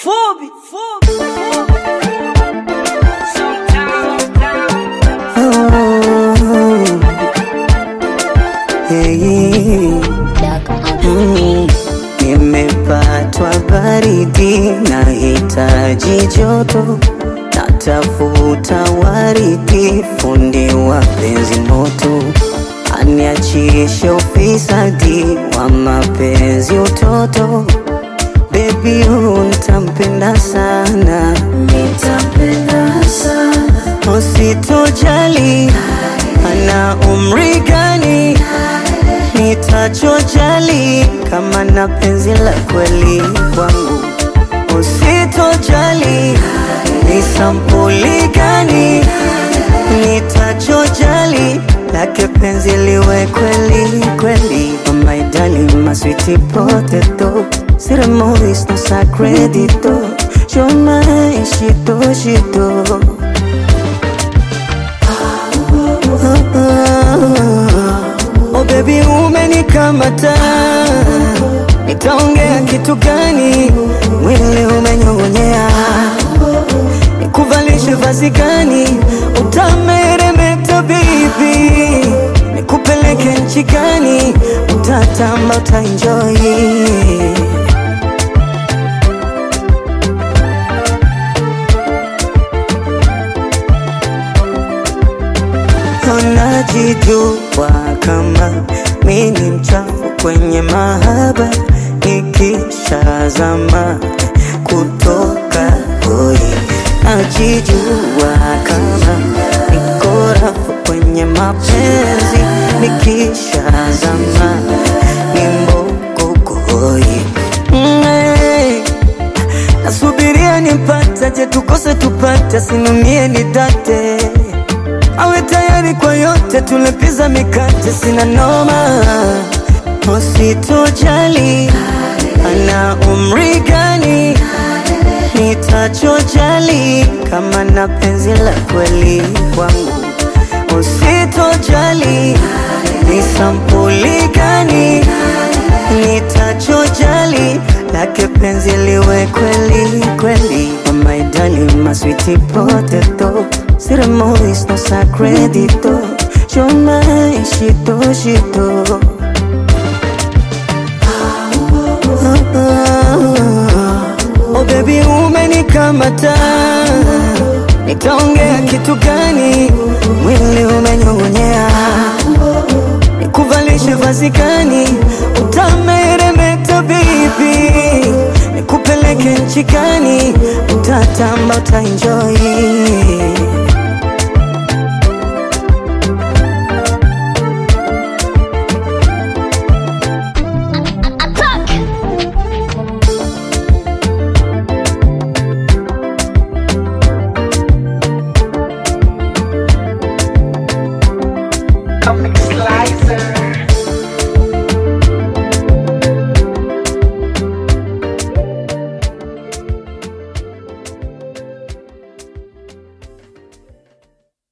Fubi, fubi, Hey, mm, nimepatwa baridi, nahitaji joto, natafuta waridi, fundi wa penzi moto, aniachishe ufisadi wa mapenzi utoto. Baby, huyu nitampenda sana, nitampenda sana, usitojali ana umri gani, nitachojali kama na penzi la kweli kwangu, usitojali ni sampuli gani, nitachojali lake penzi liwe kweli kweli. Oh my darling, my sweetie potato, ceremonies no sacredito, you're my shito shito. Oh baby umenikamata, nitaongea kitu gani? Mwili umenyong'onyea, nikuvalishe vazi gani? Utameremeta baby, nikupeleke nchi gani? Utatamba, utaenjoy Unajijua kama mi ni mchafu kwenye mahaba, nikishazama kutoka hoi. Najijua kama niko rafu kwenye mapenzi, nikishazama ni mboko hoi. Mm, hey. Nasubiria nimpata, je tukose tupate, sinumie nidate awe tayari kwa yote, tulepiza mikate, sina noma, usitojali ana umri gani, nitachojali kama na penzi la kweli kwangu, usitojali ni sampuli gani, nitachojali lake penzi liwe kweli kweli. Oh my darling, my sweetie potato, ceremonies no sacredito, you're my shito shito. Oh baby umenikamata, nitaongea kitu gani? Mwili umenyong'onyea, nikuvalishe vazi gani? Utameremeta baby, nikupeleke nchi gani? Utatamba, utaenjoy